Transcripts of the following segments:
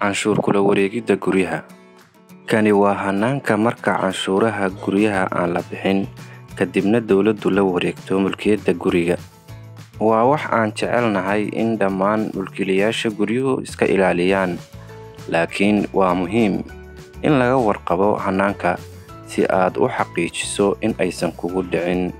canshuur kula wareegidda guryaha kani waa hanaanka marka canshuuraha guryaha aan la bixin kadibna dowladdu la wareegto mulkiyadda guriga waa wax aan jecelnahay in dhammaan mulkiilayaasha guryuhu iska ilaaliyaan laakiin waa muhiim in laga warqabo hanaanka si aad u xaqiijiso in aysan kugu dhicin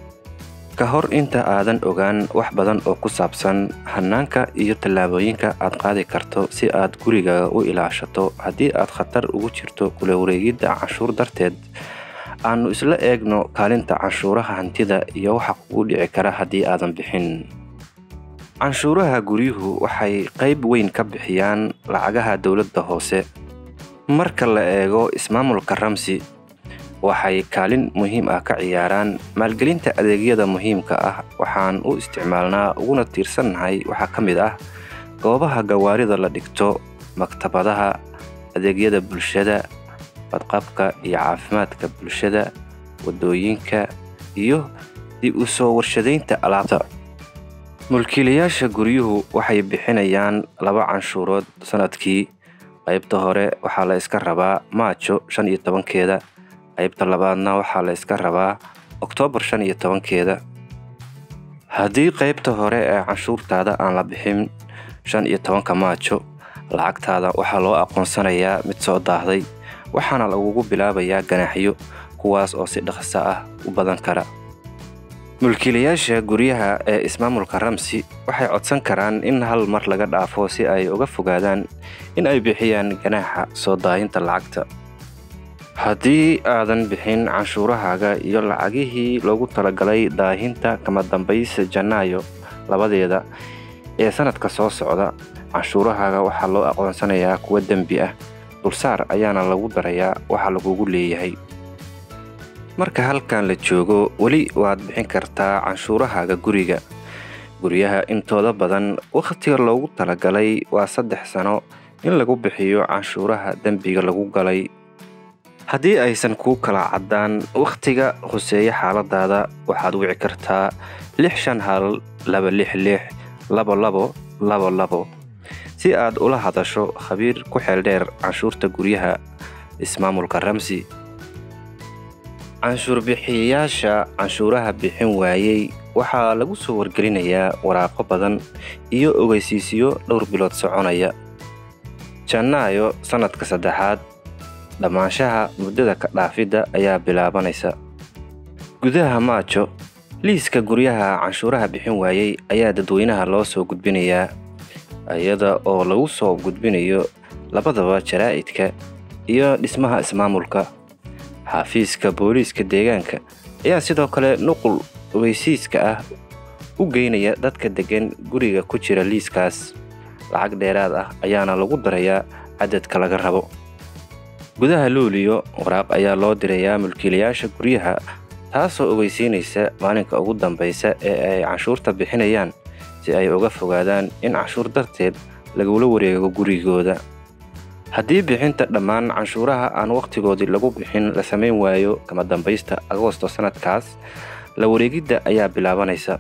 ka hor inta aadan ogaan wax badan oo ku saabsan hanaanka iyo tallaabooyinka aad qaadi karto si aad gurigaaga u ilaashato haddii aad khatar ugu jirto kula wareegidda canshuur darteed aannu isla eegno kaalinta canshuuraha hantida iyo waxa kugu dhici kara haddii aadan bixin canshuuraha guryuhu waxay qayb weyn ka bixiyaan lacagaha dowladda hoose marka la eego ismaamulka ramsi waxay kaalin muhiim ah ka ciyaaraan maalgelinta adeegyada muhiimka ah waxaan u isticmaalnaa uguna tiirsannahay waxaa ka mid ah goobaha gawaarida la dhigto maktabadaha adeegyada bulshada badqabka iyo caafimaadka bulshada waddooyinka iyo dib u soo warshadaynta alaabta mulkiilayaasha guryuhu waxay bixinayaan laba canshuurood sannadkii qaybta hore waxaa la iska rabaa maajo shan iyo tobankeeda qaybta labaadna waxaa la iska rabaa oktoobar shan iyo tobankeeda haddii qaybta hore ee canshuurtaada aan la bixin shan iyo tobanka maajo lacagtaada waxaa loo aqoonsanayaa mid soo daahday waxaana lagugu bilaabayaa ganaaxyo kuwaas oo si dhaqso ah u badan kara mulkiilayaasha guryaha ee ismaamulka ramsi waxay codsan karaan in hal mar laga dhaafo si ay uga fogaadaan in ay bixiyaan ganaaxa soo daayinta lacagta haddii aadan bixin canshuurahaaga iyo lacagihii loogu talagalay daahinta kama dambaysa janaayo labadeeda ee sannadka soo socda canshuurahaaga waxaa loo aqoonsanayaa kuwa dembi ah dulsaar ayaana lagu darayaa waxa lagugu leeyahay marka halkan la joogo weli waad bixin kartaa canshuurahaaga guriga guryaha intooda badan wakhtiga loogu talagalay waa saddex sano in lagu bixiyo canshuuraha dembiga lagu galay haddii aysan kuu kala caddaan wakhtiga hoseeya xaaladaada waxaad wici kartaa lix shan hal laba lix lix labo labo labo labo si aad ula hadasho khabiir ku xeeldheer canshuurta guryaha ismaamulka ramsi canshuur bixiyayaasha canshuuraha bixin waayey waxaa lagu soo wargelinayaa waraaqo badan iyo ogeysiisyo dhowr bilood soconaya janaayo sannadka saddexaad dhammaanshaha muddada ka dhaafidda ayaa bilaabanaysa gudaha maajo liiska guryaha canshuuraha bixin waayey ayaa dadweynaha loo soo gudbinayaa iyada oo lagu soo gudbinayo labadaba jaraa'idka iyo dhismaha ismaamulka xafiiska booliiska deegaanka ayaa sidoo kale nuqul ogeysiiska ah u geynaya dadka deggan guriga ku jira liiskaas lacag dheeraad ah ayaana lagu darayaa cadadka laga rabo gudaha luuliyo waraaq ayaa loo dirayaa mulkiilayaasha guryaha taasoo ogeysiinaysa maalinka ugu dambaysa ee ay canshuurta bixinayaan si ay uga fogaadaan in canshuur darteed lagula wareego gurigooda haddii bixinta dhammaan canshuuraha aan wakhtigoodii lagu bixin la samayn waayo kama dambaysta agoosto sannadkaas la wareegidda ayaa bilaabanaysa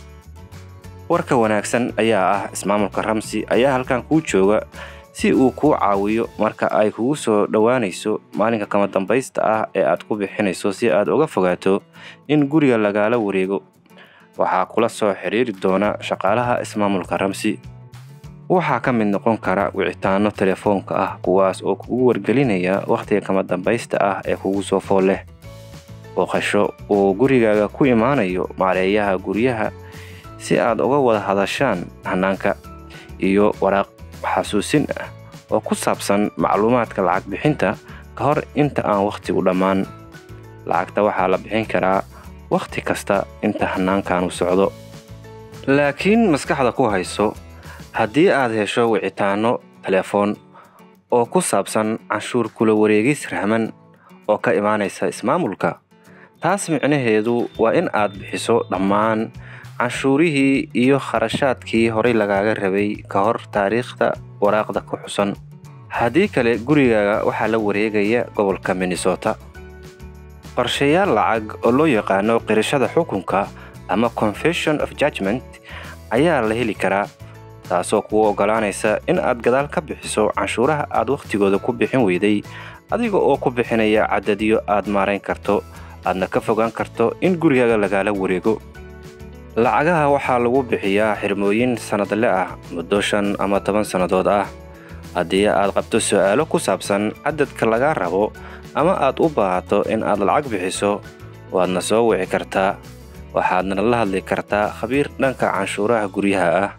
warka wanaagsan ayaa ah ismaamulka ramsi ayaa halkan kuu jooga si uu kuu caawiyo marka ay kugu soo dhowaanayso maalinka kama dambaysta ah ee aad ku bixinayso si aad uga fogaato in guriga lagaala wareego waxaa kula soo xidhiiri doona shaqaalaha ismaamulka ramsi waxaa ka mid noqon kara wicitaanno telefoonka ah kuwaas oo kugu wargelinaya wakhtiga kama dambaysta ah ee kugu soo fool leh booqasho uu gurigaaga ku imaanayo maareeyaha guryaha si aad uga wada hadashaan hanaanka iyo waraaq xasuusin ah oo ku saabsan macluumaadka lacag bixinta ka hor inta aan wakhtigu dhammaan lacagta waxaa la bixin karaa wakhti kasta inta hannaankanu socdo laakiin maskaxda ku hayso haddii aad hesho wicitaanno telefoon oo ku saabsan canshuur kula wareegis rahman oo ka imaanaysa ismaamulka taas micnaheedu waa in aad bixiso dhammaan canshuurihii iyo kharashaadkii horay lagaaga rabay ka hor taariikhda waraaqda ku xusan haddii kale gurigaaga waxaa la wareegaya gobolka minnesota qorshayaal lacag oo loo yaqaano qirashada xukunka ama confession of judgment ayaa la heli karaa taasoo kuu oggolaanaysa in aad gadaal ka bixiso canshuuraha aad wakhtigooda ku bixin weyday adiga oo ku bixinaya cadadyo aad maarayn karto aadna ka fogaan karto in gurigaaga lagaala wareego lacagaha waxaa lagu bixiyaa xirmooyin sannadle ah muddo shan ama toban sannadood ah haddii aad qabto su'aalo ku saabsan cadadka lagaa rabo ama aad u baahato in aad lacag bixiso waadna soo wici kartaa waxaadna la hadli kartaa khabiir dhanka canshuuraha guryaha ah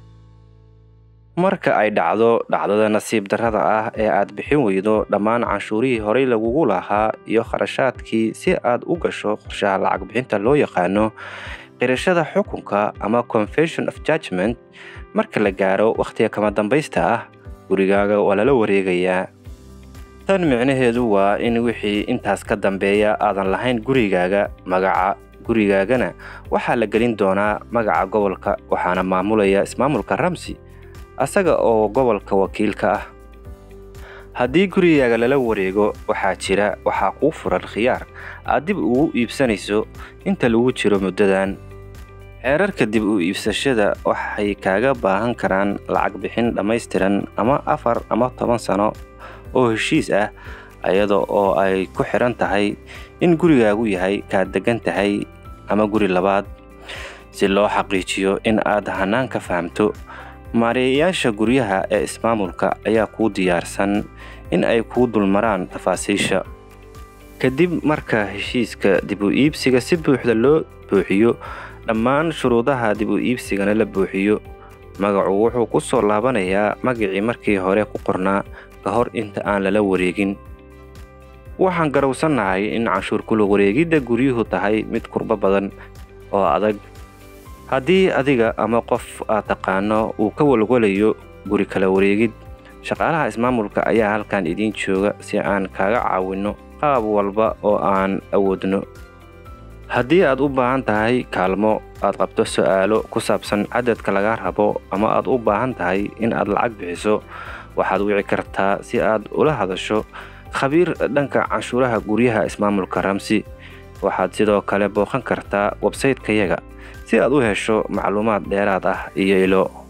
marka ay dhacdo dhacdada nasiib darrada ah ee aad bixin weydo dhammaan canshuurihii horay lagugu lahaa iyo kharashaadkii si aad u gasho qorshaha lacag bixinta loo yaqaano qirashada xukunka ama confession of judgment marka la gaaro wakhtiga kama dambaysta ah gurigaaga waa lala wareegayaa tan micnaheedu waa in wixii intaas ka dambeeya aadan lahayn gurigaaga magaca gurigaagana waxaa la gelin doonaa magaca gobolka waxaana maamulaya ismaamulka ramsi asaga oo gobolka wakiilka ah haddii gurigaaga lala wareego waxaa jira waxaa kuu furan khiyaar aad dib ugu iibsanayso inta lagu jiro muddadan xeerarka dib u iibsashada waxay kaaga baahan karaan lacag bixin dhammaystiran ama afar ama toban sano oo heshiis ah iyada oo ay ku xidhan tahay in gurigaagu yahay kaad deggan tahay ama guri labaad si loo xaqiijiyo in aad hanaanka fahamto maareeyayaasha guryaha ee ismaamulka ayaa kuu diyaarsan in ay kuu dulmaraan tafaasiisha kadib marka heshiiska dib u iibsiga si buuxda loo buuxiyo dhammaan shuruudaha dib u iibsigana la buuxiyo magacu wuxuu ku soo laabanayaa magacii markii hore ku qornaa ka hor inta aan lala wareegin waxaan garowsannahay in canshuur kula wareegidda guryuhu tahay mid kurbo badan oo adag haddii adiga ama qof aad taqaano uu ka walwalayo guri kala wareegid shaqaalaha ismaamulka ayaa halkan idiin jooga si aan kaaga caawinno qaab walba oo aan awoodno haddii aad u baahan tahay kaalmo aad qabto su'aalo ku saabsan cadadka laga rabo ama aad u baahan tahay in aad lacag bixiso waxaad wici kartaa si aad ula hadasho khabiir dhanka canshuuraha guryaha ismaamulka ramsi waxaad sidoo kale booqan kartaa websaytekayaga si aad u hesho macluumaad dheeraad ah iyo ilo